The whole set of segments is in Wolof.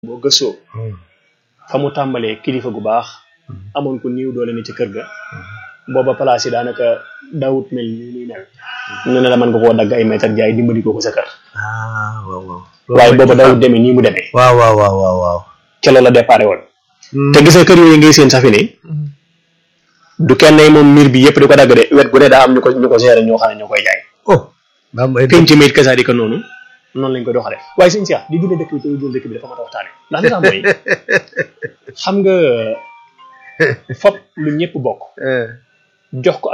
boo gëstoo fa mu tàmbalee kilifa gu baax amoon ko niiw doole ne ci kër ga booba place yi daanaka daawut mel ni muy mel ñu ne la mën nga koo dagg ay mètre jaay dimbali ko ko sa kër ah waaw waaw. waaye booba daawut demee nii mu demee waaw waaw waaw waaw waaw. ca loolu la déparé woon te gis nga kër yooyu ngay seen safi ne du kenn moom miir bi yëpp di ko dagg de wet gu ne daa am ñu ko ñu ko gérer ñoo xam ne ñoo koy jaay oh. daa am ay penc mi it kasaadi ko noonu noonu lañ ko doxale waaye sëñ Cheikh di dundee dëkk bi te dundee dëkk bi dafa mat a waxtaane ndax li tax mooy xam nga fop lu ñëpp bokk jox ko ab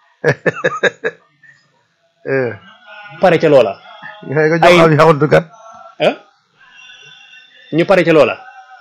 pare ca loola nga ko ay- jox am yaxantukat. ah ñu pare ca loola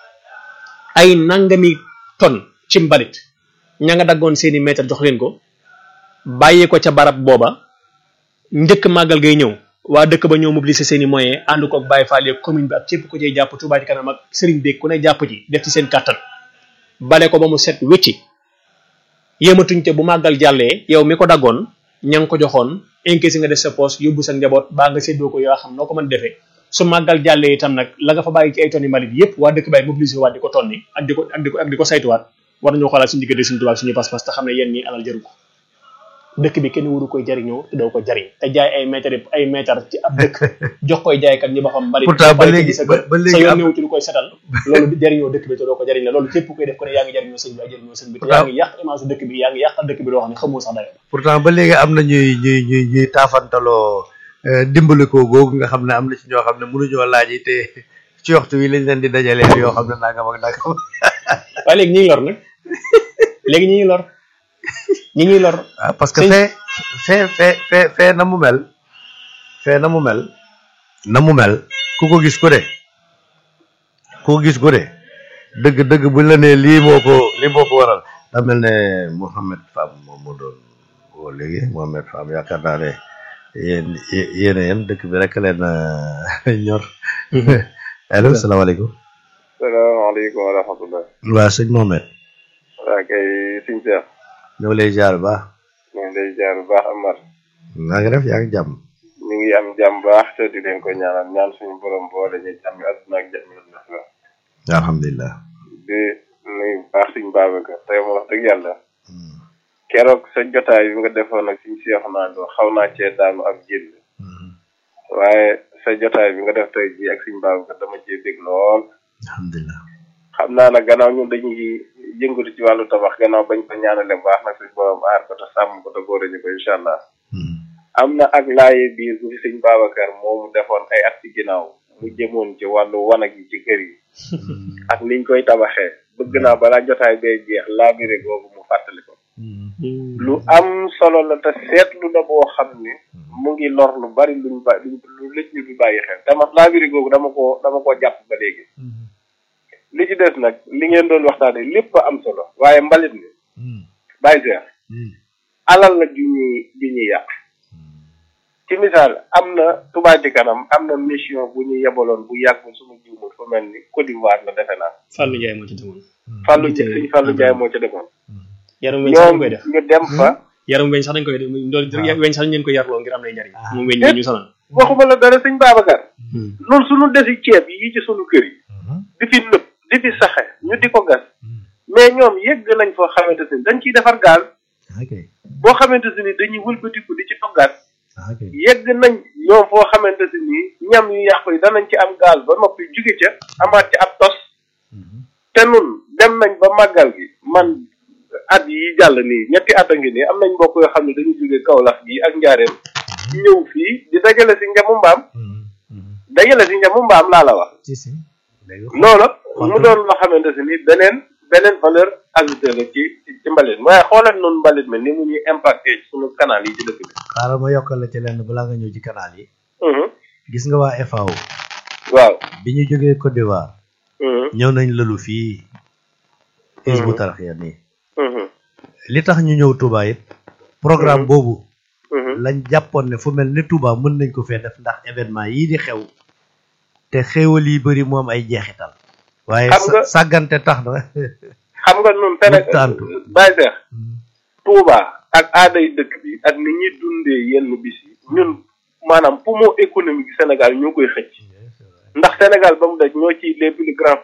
ay nangami ton ci mbalit ña nga daggoon seeni mètre jox leen ko bàyyi ko ca barab booba njëkk màggal gay ñëw waa dëkk ba ñëw mobiliser seeni moyens ànd ko Baye Fall yeeg commune bi ak képp ku cay jàpp Touba ci kanam ak Serigne Beeg ku ne jàpp ci def ci seen kàttan bale ko ba mu set wécci yéematuñ te bu màggal jàllee yow mi ko daggoon ña nga ko joxoon encaissé nga def sa poche yóbbu sa njaboot baa nga séddoo ko yoo xam noo ko mën defee su màggal jàllee itam nag la nga fa bàyyi ci ay tonni mbalit yépp waa dëkk bay mobiliser waat di ko tonni ak di ko ak di ko ak di ko saytuwaat war nañoo xoolaat suñu diggante suñu tubaab suñu pas-pas te xam ne yéen ñii alal jaru ko dëkk bi kenn waru koy jariñoo te doo ko jariñ te jaay ay mètre ay mètre ci ab dëkk jox koy jaaykat ñi ba xam mbalit Pourtant ba bari léegi- ci sa ba- kër, ba léegi sa yoon am- néew ci lu koy setal loolu di jariñoo dëkk bi te doo ko jariñ la loolu képp koy def ko ne yaa ngi jariñoo sëñ bi yaa jariñoo sëñ bi te yaa ngi yàq image dëkk bi yaa ngi yàqal dëkk bi loo xam ne xamoo sax dayoo pourtant ba léegi am na ñuy ñuy ñuy ñuy taafantaloo eh, dimbali ko googu nga xam ne am na ci ñoo xam ne mënuñoo laaj yi te ci waxtu wi lañ leen di dajaleel yoo xam ne nangam ak nangam. waaye léegi ñi ngi lor nag léegi ñi ngi lor ñi ngi lor ah parce que Sëñ- fee fee fee fee fee na mu mel fee na mu mel na mu mel ku ko gis ku de ku ko gis ku de dëgg dëgg buñ la nee lii moo ko lii moo ko waral da mel ne Mouhamed Fam moom moo doon woo léegi Mouhamed Fam yaakaar naa ne yéen yéen a yem dëkk bi rek leen a ñor allo salaamaaleykum salaamaaleykum wa rahmatullah waa sëñ Mohamed waa kay siñ Seex ñoo ngi lay jaar bu baax ñu ngi lay jaar bu baax Amar naa ngi def yaa ngi jàmm ñu ngi am jàmm baax te di leen ko ñaanal ñaan suñu borom boole ñu jàmm àdduna ak jàmm la alhamdulilah di nuyu bu baax suñ Babacar tey moom wax dëgg yàlla keroog sa jotaay bi nga defoon ak suñ Seex naa do xaw naa cee daanu ab jël waaye sa jotaay bi nga def tey jii ak suñ Babacar dama cee dégg lool alhamdulilah xam naa nag gannaaw ñun dañuy yëngatu ci wàllu tabax gannaaw bañ ko ñaanale bu baax nag suñ borom aar ko te sàmm ko te góore ñu ko incha allah am na ak laaye biir bu fi sëñ Babacar moomu defoon ay at ci ginnaaw mu jëmoon ci wàllu wanag yi ci kër yi ak niñ koy tabaxee bëgg naa balaa jotaay bee jeex laabire googu mu fàttali ko lu am solo la te seetlu la boo xam ne mu ngi lor lu bari luñ ba lu lëj ñu du bàyyi xel dama laabire googu dama ko dama ko jàpp ba léegi li ci des nag li ngeen doon waxtaane lépp am solo waaye mbalit mi bàyyi seex alal la ju ñuy ju ñuy yàq ci misaal am na Touba ci kanam am na mission bu ñu yebaloon bu yàggul suñu jiwmul fu mel ni Côte d'Ivoire la defe naa Fallou Ndiaye moo ci demoon Fallou Ndiaye Fallou Ndiaye moo ca demoon yaram weñ sax dañ ñoom koy def ñu dem fa yaram weñ sax dañ koy def doon weñ sax dañ leen koy yarloo ngir am lay njariñ moom weñ ñu sonal waxuma la dara sëñ Babacar loolu suñu desi ceeb yi ci suñu kër yi di fi nëb di fi saxe ñu di ko gas mais ñoom yëgg nañ foo xamante ni dañ ciy defar gaal ok boo xamante ni dañuy wëlbatiku di ci toggaat ok yegg nañ ñoom foo xamante ni ñam yu yàqu yi danañ ci am gaal ba noppi jóge ca amaat ci ab tos te nun dem nañ ba màggal gi man at yi jàll nii ñetti at a ngi nii am nañ mbokk yoo xam ne dañu jóge Kaolack gi ak njaareem ñëw fii di dajale si njamu mbaam dajale si njamu mbaam laa la wax si si léegi loolu mu doon loo xamante si ni beneen beneen valeur ajoutée la ci ci mbalit mi waaye xoolal noonu mbalit mi ni mu ñuy impacté ci sunu canal yi ci dëkk bi xaaral ma yokkal la ci lenn balaa nga ñëw ci canal yi Mhm. gis nga waa FAO waaw bi ñu jógee Côte d'Ivoire Mhm. ñëw nañ lëlu fii Hizbu Mhm. Tarxiya nii Mhm. li tax ñu ñëw Touba it programme boobu Mhm. lañ jàppoon ne fu mel ni Touba mën nañ ko fee def ndax événement yii di xew te xéewal yi bëri moom ay jeexital waaye Xam nga- sa- sàggante tax na xam nga nun Mu Sénégal tàntu. bàyyi seex Touba ak aaday dëkk bi ak ni ñuy dundee yenn bis yi ñun maanaam poumon économique Sénégal ñoo koy xëcc ndax Sénégal ba mu daj ñoo ci les plus grands